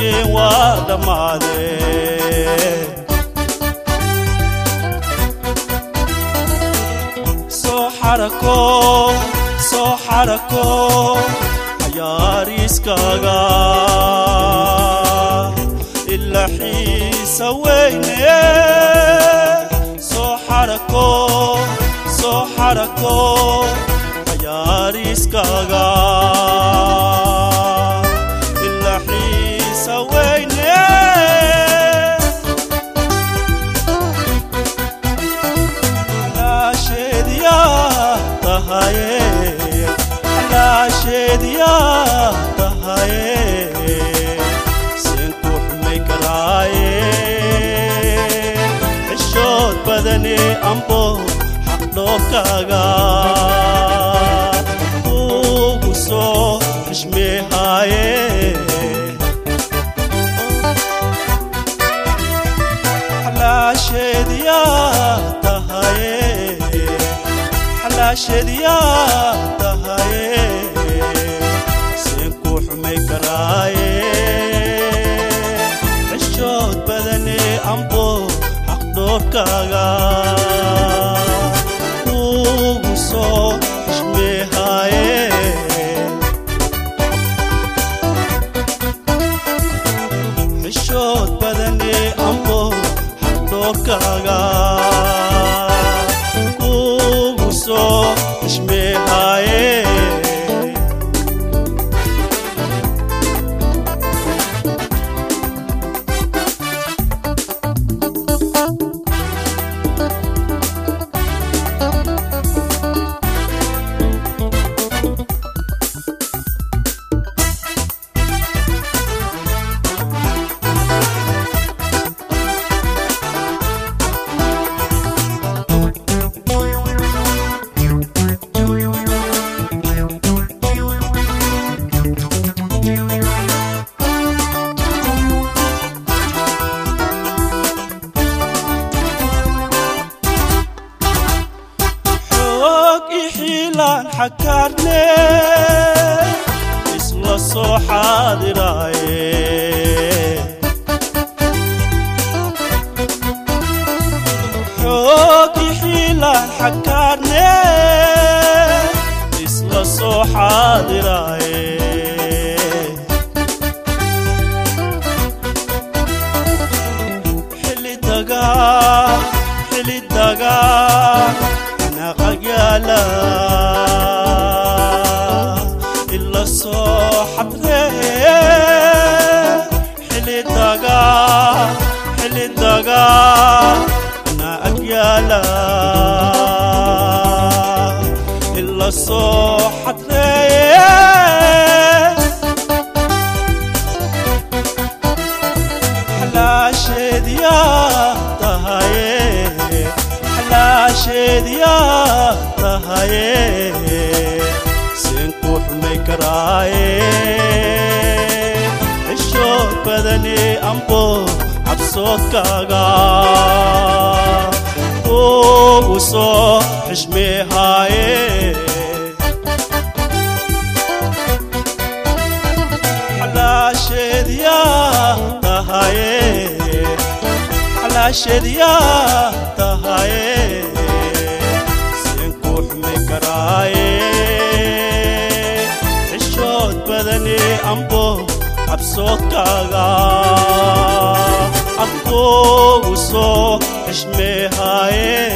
xisheen waa dhammaadeen soo xarako soo xarako cayaariiskaaga ila xiisa weyne soo xarako soo xarako cayaariiskaaga ila xiisa weyne xalaasheediyaa tahaye xalaasheediyaa tahaye seen ku xumay karaaye xishood badane ambo xaqdhoorkaaga ugu soo xishmeehaaye xalaasheediyaa tahaye xalaasheediyaa tahaye seen ku xumay karaaye xishood badane ambo xaqdhoorkaaga ugu soo xishmeehaaye xishood badane ambo xaqdhoorkaaga ugu soo xishmeehaaye xoog ixiilaan xakaarne isla soo xaadiraaye xoog ixiilaan xakaarne isla soo xaadiraaye xilli dagaa xilli dagaa naqayaala ila soo xadree xilli dagaa xilli dagaa na agyaala ila soo xadree xalaasheediyaa tahaye xalaasheediyaa tahaye seen ku xumay karaaye xishood badane ambo cabsoodkaaga ugu soo xishmeehaaye xalaasheediyaa tahaye xalaasheediyaa tahaye seen ku xumay karaaye xishood badane ambo cabsoodkaaga adkuugu soo xishmeehaaye